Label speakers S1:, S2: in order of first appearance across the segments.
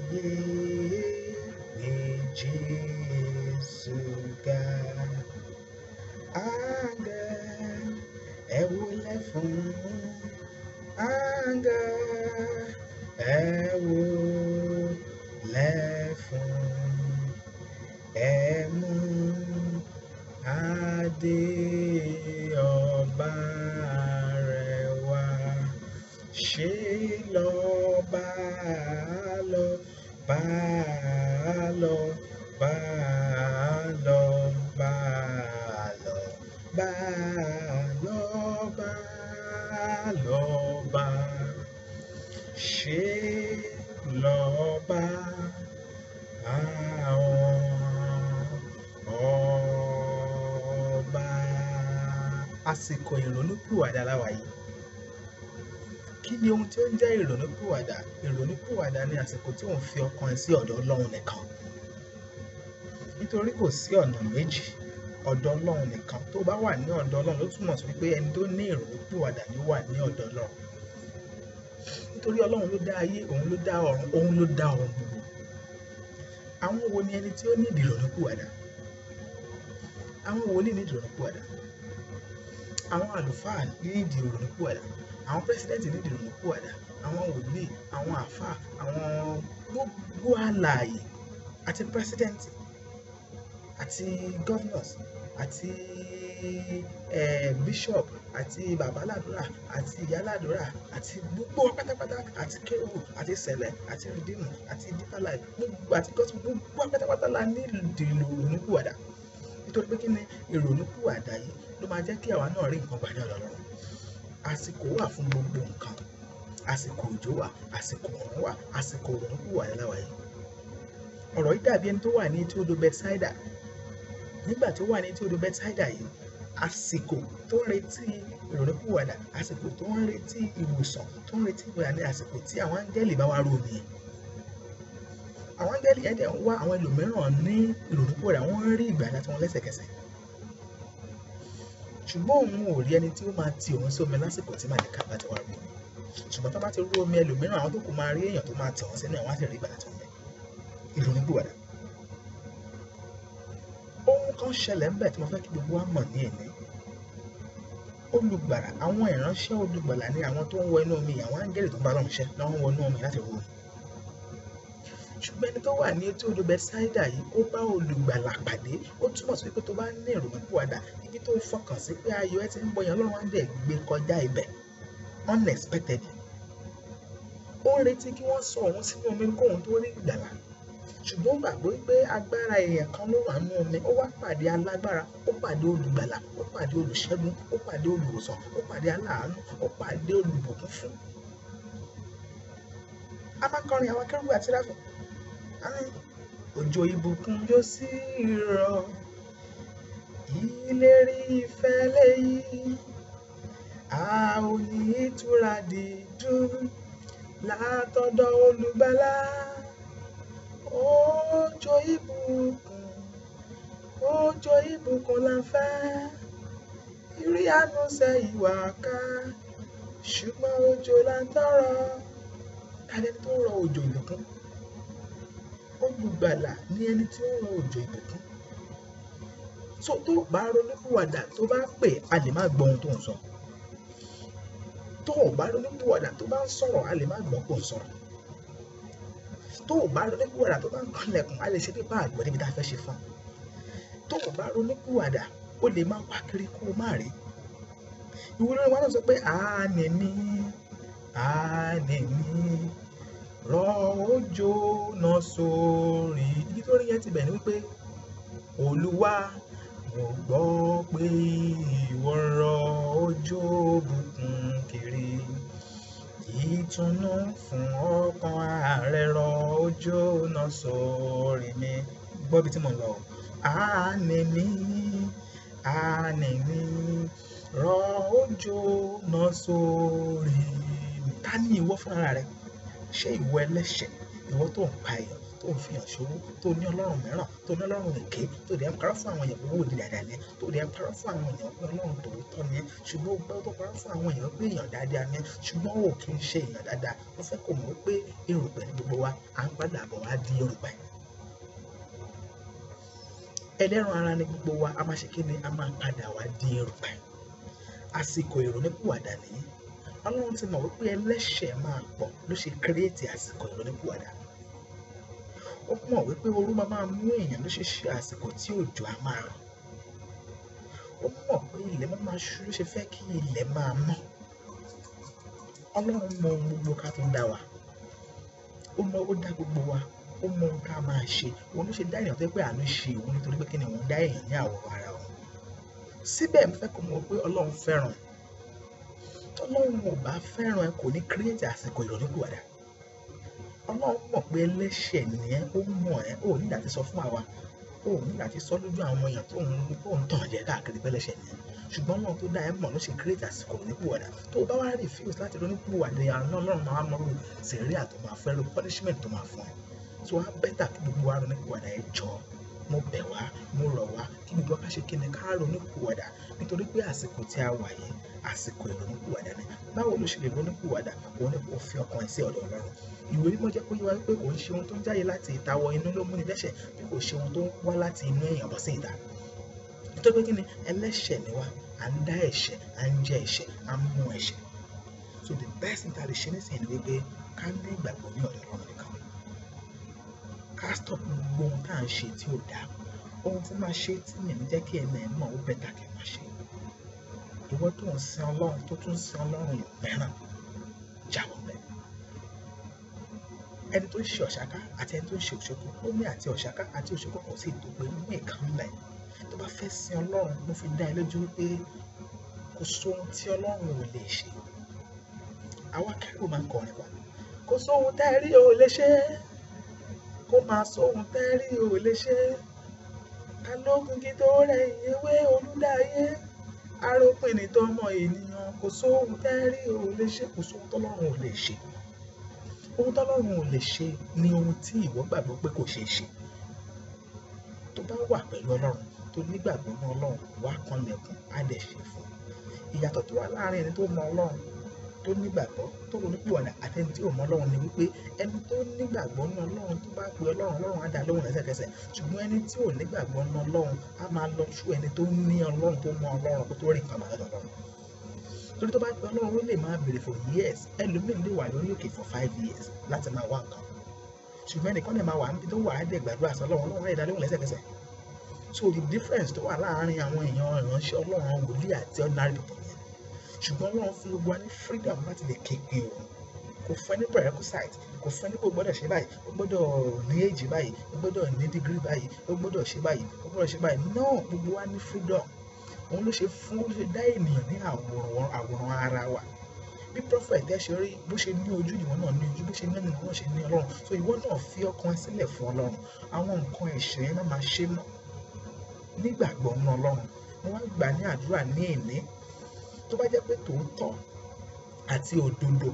S1: ayé ní Jésù ga. Áńgẹ́lì ẹ wólẹ̀ fún áńgẹ́lì ẹ wólẹ̀ fún ẹ mú adé ọba rẹ̀ wá ṣe lọ́ba lọ bá lọ bá lọ bá lọ bá lọ bá lọ bá ṣe lọ́ba àwọn ọba. Àsìkò ìrònúpìwàdà la wà yìí. Kí ni ohun tí ó ń jẹ́ ìrònúpìwàdà? Ìrònúpìwàdà ni àsìkò tí ò ń fi ọkàn ẹ sí ọ̀dọ̀ Ọlọ́run nìkan. Nítorí kò sí ọ̀nà méjì, ọ̀dọ̀ Ọlọ́run nìkan. Tó bá wà ní ọ̀dọ̀ Ọlọ́run ló túmọ̀ sí wípé ẹni tó ní ìrònúpìwàdà ni ó wà ní ọ̀dọ̀ Ọlọ́run. Nítorí Ọlọ́run ló dá ayé, òun ló dá ọ̀run, òun ló dá ohun gbogbo. Àwọn wo ni ẹni tí ó ní ìrònúpìwàdà? Àwọn wòlíì ní ìrònúpìwàdà. Àwọn àlùfáà ní ìrònúpìwàdà. Àwọn pírẹ́sídẹ́ǹtì ní ìrònúpìwàdà. Àwọn wòlíì, àwọn àlfáà, àwọn gbogbo alààyè àti pírẹ́sídẹ́ǹtì àti governors àti eh, bishop àti babaládùúrà àti ìyáládùúrà àti gbogbo wa pátápátá àti kérúbù àti sẹ̀lẹ̀ àti rìdíìmù àti deeper life gbogbo àti gospel gbogbo wa pátápátá la ní ìrònúpìwàdà nítorí pé kí ni ìrònúpìwàdà yìí ló máa jẹ́ kí àwa náà rí nǹkan gbà ní ọ̀dọ̀ Ọlọ́run àsìkò wà fún gbogbo nǹkan àsìkò òjò wà àsìkò ọ̀run wà àsìkò ìrònúpìwàdà la wà yìí ọ̀rọ̀ yìí dàbí ẹni tó wà ní etí odò Bethsaida nígbà tó wà ní etí odò Bethsaida yìí àsìkò tó ń retí ìrònúpìwàdà àsìkò tó ń retí ìwòsàn tó ń retí ìgbàlà ní àsìkò tí àwọn áńgẹ́lì bá wá rú omi yẹn àwọn áńgẹ́lì yẹn dẹ̀ ń wá àwọn ẹlòmíràn ní ìrònúpìwàdà wọ́n ń rí ìgbàlà tí wọ́n lẹ́sẹ̀kẹsẹ̀ ṣùgbọ́n òun ò rí ẹni tí ó máa ti òun sí omi lásìkò tí màlẹ́kà bá ti wá rú omi ṣùgbọ́n tó bá ti rú omi ẹlòmíràn àwọn tó kù máa rí èèyàn tó máa tẹ̀ wọ́n sínú ẹ̀ wọ́n á sì rí ìgbàlà tí wọ́n fẹ́ ìrònúpìwàdà ohun kan ṣẹlẹ̀ ńbẹ̀ tí mo fẹ́ kí gbogbo wa mọ̀ ní èní olùgbàlà àwọn ìránṣẹ́ olùgbàlà ni àwọn tó ń wọ inú omi àwọn áńgẹ́lì tó ń bá lọ́run ṣẹ́ náà ń wọ inú omi láti rú omi ṣùgbọ́n ẹni tó wà ní etí odò Bẹ́sáídà yìí ó bá olùgbàlà pàdé ó túmọ̀ sí pé tó bá ní ìrònúpìwàdà ibi tó fọkàn sí pé ayọ̀ ẹ ti ń bọyàn Ọlọ́run á dẹ̀ gbé kọjá ibẹ̀ unexpected ó ń retí kí wọ́n sọ òun sínú omi kóun tó rí ìgbàlà ṣùgbọ́n ó gbàgbọ́ pé agbára èèyàn kan ló wà nínú omi ó wá pàdé alágbára ó pàdé olùgbàlà ó pàdé olùṣẹ́gun ó pàdé olùwòsàn ó pàdé aláàánú ó pàdé olùbùkún fún. a máa ń kọrin àwọn akẹ́rù àti ráfù àmì òjò ìbùkún yóò sì rọ̀ ìlérí ìfẹ́ lẹ́yìn a ò ní ìtura dídùn látọ̀dọ̀ olùgbàlà òjò ìbùkún òjò ìbùkún la fẹ́ ìrí àánú ṣe ìwà ká ṣùgbọ́n òjò la ń tọrọ kálẹ̀ tó rọ òjò ìbùkún olùgbàlà ní ẹni tí ó rọ òjò ìbùkún tó tó bá ronúpìwàdà tó bá pè a lè má gbọ́ ohun tó ń sọ tó o bá ronúpìwàdà tó bá ń sọ̀rọ̀ a lè má gbọ́ pò ń sọ̀rọ̀ tó o bá ronúpìwàdà tó bá ń kanlẹ̀kùn a lè ṣe pípa àgbọ̀ níbi tá a fẹ́ ṣe fún tó o bá ronúpìwàdà o lè má wá kiri kó o má rí ìwé lórí wọn náà sọ pé àánì mi àánì mi rọ òjò náà sórí ibi tó rí yẹn ti bẹ̀ ni wípé olúwa mo gbọ́ pé ìwọ rọ òjò bùkún kiri ìtùnú fún ọkàn ààrẹ rọ òjò náà sórí mi gbọ́ bí tí mo lọ àánì mi àánì mi rọ òjò náà sórí mi ta ni ìwọ fúnra rẹ ṣé ìwọ ẹlẹ́ṣẹ̀ ìwọ tó ń pa èèyàn tó tó ń fihàn ṣòwò tó ní ọlọ́run mìíràn tó ní ọlọ́run èké tó dẹ̀ ń parọ́ fún àwọn èèyàn pé owó òdì dáadáa ni tó dẹ̀ ń parọ́ fún àwọn èèyàn pé ọlọ́run tòótọ́ ni ṣùgbọ́n ó gbọ́ tó parọ́ fún àwọn èèyàn pé èèyàn dáadáa ni ṣùgbọ́n ó kì í ṣe èèyàn dáadáa ó fẹ́ kó mọ̀ pé erùpẹ̀ ní gbogbo wa à ń padà bọ̀ wá di erùpẹ̀ ẹlẹ́ran ara ni gbogbo wa a máa ṣe kí ni a máa padà wá di erùpẹ̀ àsìkò ìrònípìwàdà nìyí ọlọ́run ti mọ̀ wípé ẹlẹ́ṣẹ̀ máa pọ̀ ló ṣe kírètì àsìkò ìrònípìwàdà ó mọ̀ wípé ooru máa máa mú èèyàn ló ṣe ṣe àsìkò tí òjò á máa rọ̀ ó mọ̀ pé ilẹ̀ máa máa ṣú ló ṣe fẹ́ kí ilẹ̀ máa mọ́ ọlọ́run mọ ohun gbogbo ká tó dá wa ó mọ ó dá gbogbo wa ó mọ ohun ká máa ṣe òun ló ṣe dá èèyàn tó yẹ pé àánú ṣe òun nítorí pé kí ni òun dá èèyàn ní àwòrán ara òun síbẹ̀ mo fẹ́ kó mọ̀ pé ọlọ́run fẹ́ràn ẹ̀ tọ́lọ́run ò bá fẹ́ràn ẹ kò ní kírètì àsìkò ìrònúpìwàdà ọlọ́run mọ̀ pé ẹlẹ́ṣẹ̀ nìyẹn ó mọ̀ ẹ́ ó nígbà tí sọ fún àwa ó nígbà tí sọ lójú àwọn èèyàn tó ń tó ń tàn jẹ́ káàkiri pẹ́lẹ́ṣẹ̀ nìyẹn ṣùgbọ́n ọlọ́run tó dá ẹ mọ̀ ló ṣe kírètì àsìkò ìrònúpìwàdà tó bá wá refuse láti ìrònúpìwàdà àwọn ọlọ́run máa mọ̀rú sẹ̀ríà tó máa fẹ́ ro punishment tó máa fún ẹ tó wá bẹ́tà kí gbogbo wa ronúpìwàdà ẹ jọ mo bẹ̀ wá mo rọ̀ wá kí gbogbo wa ká ṣe kí ni ká ronúpìwàdà nítorí pé àsìkò tí a wà yìí àsìkò ìrònúpìwàdà ni báwo ló ṣe lè ronúpìwàdà òun ni kò fi ọkàn ẹ sí ọ̀dọ̀ ọlọ́run ìwé mímọ́ jẹ́ kó yé wa pé kò ń ṣe ohun tó ń jáde láti ìta wọ inú ló múni dẹ́ṣẹ̀ bí kò ṣe ohun tó ń wá láti inú èèyàn bọ́ sí ìta nítorí pé kí ni ẹlẹ́ṣẹ̀ ni wá à ń dá ẹ̀ṣẹ̀ à ń jẹ ẹ̀ṣẹ̀ à ń mú ẹ̀ṣẹ̀ so the best thing tá a lè ṣe nísìnyí ni wípé ká ní ìgbàgbọ́ ní ọ̀dọ̀ ọlọ́run nìkan ká stop gbogbo ohun tá à ń ṣe tí ò dáa ohun tí máa ṣe tí mi ò ní jẹ́ kí ẹ̀mẹ̀ ẹ̀ mọ̀ ó bẹ́tà kí n máa ṣe ìwọ tó ń sin ọlọ́run tó tún sin ọlọ́run mìíràn jáwọ́ bẹ́ẹ̀ ẹni tó ń ṣe ọ̀ṣáká àti ẹni tó ń ṣe òṣogbo ó ní àti ọ̀ṣáká àti òṣogbo kò sí ìtòpé mú ìkan lẹ̀ tó bá fẹ́ sin ọlọ́run mo fi dá ẹ lójú wípé kò sóhun tí ọlọ́run ò lè ṣe àwa kẹ́rù máa ń kọrin wa kò sóhun tẹ́ rí o lè ṣe kó máa sóhun tẹ́ rí o lè ṣe ta ló gungi tó rẹ̀ ìyẹwé olúdáyé arópin ní tọmọ ènìyàn kò sóhun tẹ́ rí o lè ṣe kò sóhun tọ́lọ́run ò lè ṣe ohun tọ́lọ́run ò lè ṣe ni ohun tí ìwọ gbàgbọ́ pé kò ṣeé ṣe tó bá wà pẹ̀lú ọlọ́run tó nígbàgbọ́ ní ọlọ́run wá kanlẹ̀kùn á dẹ̀ ṣe fún ìyàtọ̀ tó wà láàrin ẹni tó mọ ọlọ́run tó nígbàgbọ́ tó ronú pìwàdà àti ẹni tí ò mọ ọlọ́run ni wípé ẹni tó nígbàgbọ́ ní ọlọ́run tó bá pe ọlọ́run ọlọ́run á dá lóhùn lẹ́sẹ̀kẹsẹ̀ ṣùgbọ́n ẹni tí ò nígbàgbọ́ ní ọlọ́run á máa lọ sú ẹni tó ní ọlọ́run tó mọ ọlọ́run kó tó rí nǹkan bàtà ọlọ́run torí tó bá pe ọlọ́run ó lè máa béèrè for years ẹlòmíín lè wà lórí òkè for five years láti máa wá nǹkan ṣùgbọ́n ẹnìkan lè máa wà níbi tó wà á dẹ̀ gbàdúrà sí ọlọ́run ọlọ́run á dá lóhùn lẹ́sẹ̀kẹsẹ̀ so the difference tó wà láàárín àwọn èèyàn ìránṣẹ́ ọlọ́run wòlíì àti ordinary people yẹn ṣùgbọ́n ọlọ́run fún gbogbo wa ní freedom láti lè képe òun kò fún ẹ ní prerequisite kò fún ẹ ní kó gbọ́dọ̀ ṣe báyìí ó gbọ́dọ̀ ní èjì báyìí ó gbọ́dọ̀ ní degree báyìí ó gbọ́dọ̀ ṣe báyìí ó gbọ́dọ̀ ṣe báyìí no gbogbo wa ní freedom òun ló ṣe fún ló ṣe dá ènìyàn ní àwòrán àwòrán ara wa bí prophet ẹ ṣe rí bó ṣe ní ojú ìwọ náà ní ojú bó ṣe ní ẹnu ìwọ ṣe ní ọlọ́run so ìwọ náà fi ọkàn ẹ sílẹ̀ fún ọlọ́run àwọn nǹkan ẹ̀ṣẹ̀ yẹn má máa ṣe mọ́ nígbàgbọ́ ní ọlọ́run mo wá gbà ní àdúrà ní ìní tó bá jẹ́ pé tòótọ́ àti òdodo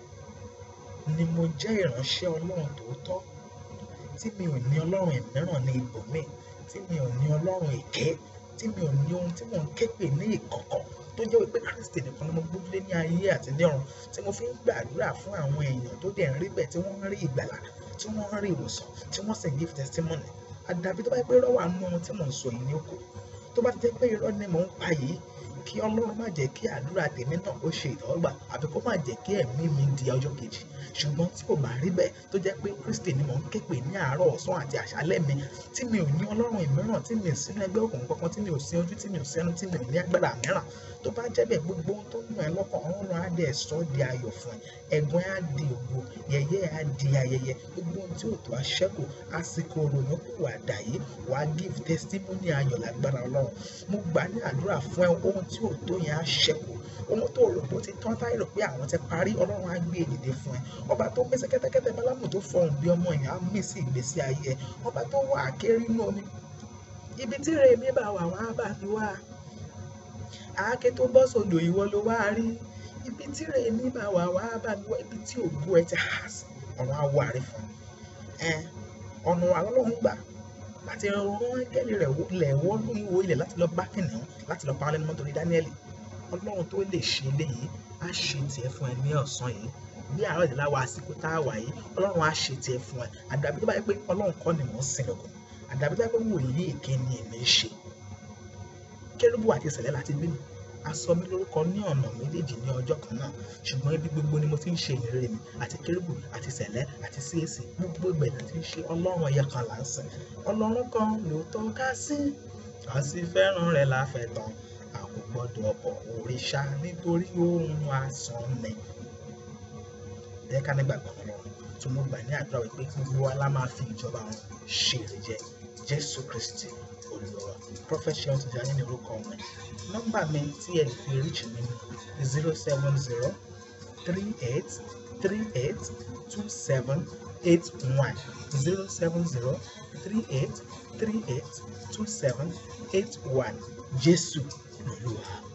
S1: ni mo jẹ́ ìránṣẹ́ ọlọ́run tòótọ́ tí mi ò ní ọlọ́run ìmíràn ní ibòmíì tí mi ò ní ọlọ́run èké tí mi ò ní ohun tí mò ń ké pè ní ìkọ̀kọ̀ tó jẹ́ wípé kristi nìkan ni mo gbójúlé ní ayé àti ní ọ̀run tí mo fi ń gbàdúrà fún àwọn èèyàn tó dẹ̀ ń rí bẹ́ẹ̀ tí wọ́n ń rí ìgbàlà tí wọ́n ń rí ìwòsàn tí wọ́n sì ń give testimony àdàbí tó bá jẹ́ pé irọ́ wà nínú ohun tí mò ń sọ yìí ní oko tó bá ti jẹ́ pé irọ́ ni mò ń pa yìí kí ọlọ́run má jẹ́ kí àdúrà tèmi náà ó ṣe ìtọ́gbà àbí kó má jẹ́ kí ẹ̀mí mi di ọjọ́ kejì ṣùgbọ́n tí kò bá rí bẹ́ẹ̀ tó jẹ́ pé kristi ni mò ń ké pè ní àárọ̀ ọ̀sán àti àṣálẹ́ mi tí mi ò ní ọlọ́run ìmíràn tí mi ò sínú ẹgbẹ́ òkùnkùn kankan tí mi ò sí ojú tí mi ò sẹ́nu tí mi ò ní agbára mìíràn tó bá jẹ́ bẹ́ẹ̀ gbogbo ohun tó ń yàn ẹ́ lọ́kàn ọlọ́run á dẹ̀ sọ ọ́ di ayọ̀ fún ẹ ẹ̀gbọ́n á di ògo yẹ̀yẹ́ á di ayẹyẹ gbogbo ohun tí ò tó aṣẹ́kù àsìkò òrònú kò wà dà yìí wà á give testimony ayọ̀ lágbára ọlọ́run mo gbà ní àdúrà fún ẹ ohun tí ò tó yẹn á ṣẹ́kù ohun tó rò bó ti tán táyì rò pé àwọn ti parí ọlọ́run á gbé èdìdè fún ẹ ọba tó mẹ́sẹ̀ kẹ́tẹ́kẹ́tẹ́ bálámù tó fọhùn bí ọmọ yẹn á mí sí ìgbésí ayé ẹ ọba tó wà kéré inú omi ibi tí rèémí bá wà wá bá mi wá àáké tó bọ́ sódò ìwọ ló wá rí ibi tí rèémí bá wà wá bá mi wá ibi tí ògo ẹ ti há sí ọ̀run á wà rí fún ẹ ọ̀nà àlọ́lọ́run gbà láti rán áńgẹ́lì rẹ̀ lẹ̀ wọ́ ìwo ilẹ̀ láti lọ bá kìnìún láti lọ pa wọn lẹ́nu mọ́ torí dáníẹ́lì ọlọ́run tó lè ṣe eléyìí á ṣe tiẹ̀ fún ẹ ní ọ̀sán yìí bí àárọ̀ ìdílé wa àsìkò tá a wà yìí ọlọ́run á ṣe tiẹ̀ fún ẹ àdàbí tó bá yẹ pé ọlọ́run kọ́ ni mò ń sìn lọ́kọ̀ àdàbí tó bá yẹ pé wòlíì èké ni èmi ń ṣe kérúbù àti ìṣẹ̀lẹ̀ láti bí mi a sọ mí lórúkọ ní ọ̀nà méjèèjì ní ọjọ́ kan náà ṣùgbọ́n ibi gbogbo ni mo ti ń ṣe ìrere mi àti kérúbù àti ìṣẹ̀lẹ̀ àti CAC gbogbo ibẹ̀ ni ti ń ṣe ọlọ́run ẹ̀yẹ kan là ń sìn ọlọ́run kan lóòótọ́ ká sí ká sì fẹ́ràn rẹ̀ láfẹ̀ẹ́ tán a kò gbọ́dọ̀ bọ̀ òrìṣà nítorí ohun asán ni ẹ ká nígbàgbọ́ ọlọ́run tó mo gbà ní àdúrà wípé gbogbo wa la máa fi ìjọba wọn ṣe èrè jẹ jésù kristi olùwà prophet ṣeun ti dání ní orúkọ mi nọ́mbà mi tí ẹ lè fi reach mi ní zero seven zero three eight three eight two seven eight one zero seven zero three eight three eight two seven eight one jésù lolúwa.